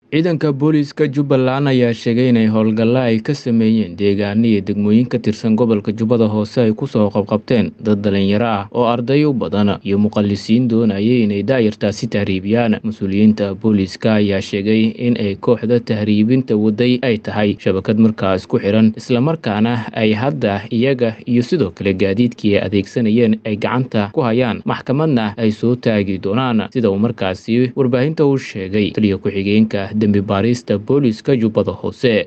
ciidanka booliiska jubbaland ayaa sheegay inay howlgalla ay ka sameeyeen deegaano iyo degmooyin ka tirsan gobolka jubbada hoose ay kusoo qabqabteen dad dhalinyaro ah oo arday u badan iyo muqallisiin doonayay inay daayartaasi tahriibiyaan mas-uuliyiinta booliiska ayaa sheegay in ay kooxda tahriibinta waday ay tahay shabakad markaas ku xiran islamarkaana ay hadda iyaga iyo sidoo kale gaadiidkii ay adeegsanayeen ay gacanta ku hayaan maxkamadna ay soo taagi doonaan sida uu markaasi warbaahinta u sheegay taliya ku-xigeenka dembi baarista booliiska jubbada hoose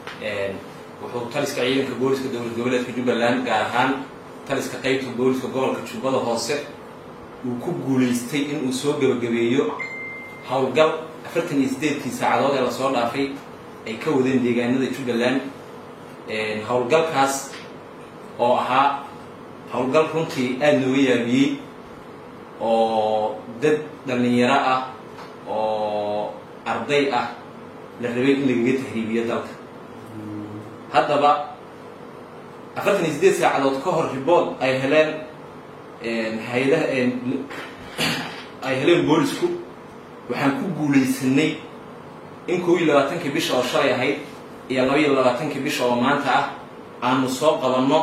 wuxuu taliska ciidanka booliska dowlad goboleedka jubbaland gaar ahaan taliska qaybta booliska gobolka jubbada hoose uu ku guulaystay inuu soo gebagabeeyo howlgal afartan iyo siddeedkii saacadood ee lasoo dhaafay ay ka wadeen deegaanada jubbaland howlgalkaas oo ahaa howlgal runtii aada nooga yaabiyey oo dad dhallinyaro ah oo arday ah la rabay in lagaga tahriibiyo dalka haddaba afartan iyo siddeed saacadood ka hor ribood ay heleen hay-adaha ay heleen boolisku waxaan ku guulaysanay in kow iyo labaatankii bisha oo shalay ahayd iyo laba iyo labaatankii bisha oo maanta ah aanu soo qabanno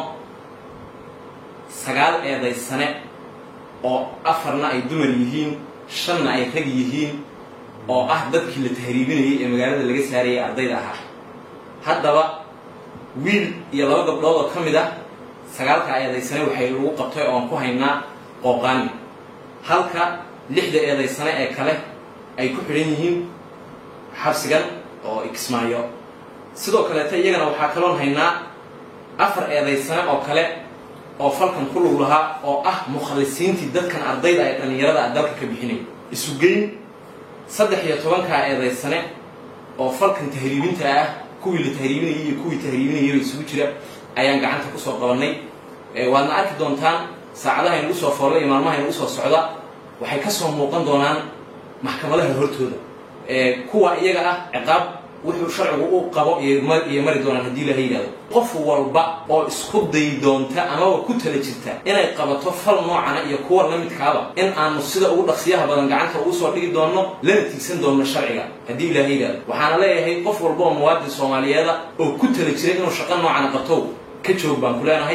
sagaal eeday sane oo afarna ay dumar yihiin shanna ay rag yihiin oo ah dadkii la tahriibinayay ee magaalada laga saarayay ardayda ahaa haddaba wiil iyo laba gabdhood oo ka mid ah sagaalka eedaysane waxay lagu qabtay oon ku haynaa qooqaani halka lixda eedaysane ee kale ay ku xidhan yihiin xabsigan oo ikismaayo sidoo kaleeta iyagana waxaa kaloon haynaa afar eedaysane oo kale oo falkan ku lug lahaa oo ah mukhallisiintii dadkan ardayda ee dhallinyarada ah dalka ka bixinaya isugeyn saddex iyo tobankaa eedaysane oo falkan tahriibinta ah kuwii la tahriibinayay iyo kuwii tahriibinayayba isugu jira ayaan gacanta kusoo qabannay waadna arki doontaan saacadaha inagu soo foolla iyo maalmaha inagu soo socda waxay ka soo muuqan doonaan maxkamadaha hortooda kuwa iyaga ah ciqaab wuxuu sharcigu u qabo iyo mari doonaan haddii ilaha yidhahdo qof walba oo isku day doonta amaba ku tala jirta inay qabato fal noocana iyo kuwa la midkaaba in aanu sida ugu dhaqsiyaha badan gacanta ugu soo dhigi doonno lana tiigsan doonno sharciga haddii ilaha yidhahdo waxaana leeyahay qof walba oo muwaadin soomaaliyeeda oo ku tala jira inuu shaqo noocana qabtow ka joog baan ku leenahay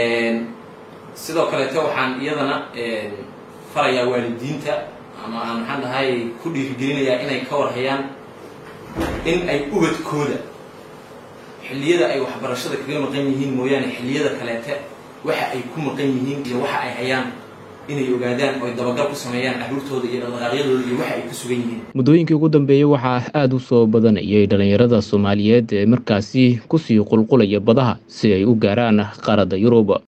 sidoo kaleete waxaan iyadana farayaa waalidiinta ama aan maxaan dhahay ku dhiirigelinayaa inay ka warhayaan in ay ubadkooda xilliyada ay waxbarashada kaga maqan yihiin mooyaane xilliyada kaleete waxa ay ku maqan yihiin iyo waxa ay hayaan inay ogaadaan oo ay dabagal ku sameeyaan carruurtooda iyo dhaqdhaqaaqyadooda iyo waxa ay ku sugan yihiin muddooyinkii ugu dambeeyey waxaa aada u soo badanayay dhallinyarada soomaaliyeed ee markaasi kusii qulqulaya badaha si ay u gaaraan qaaradda yurub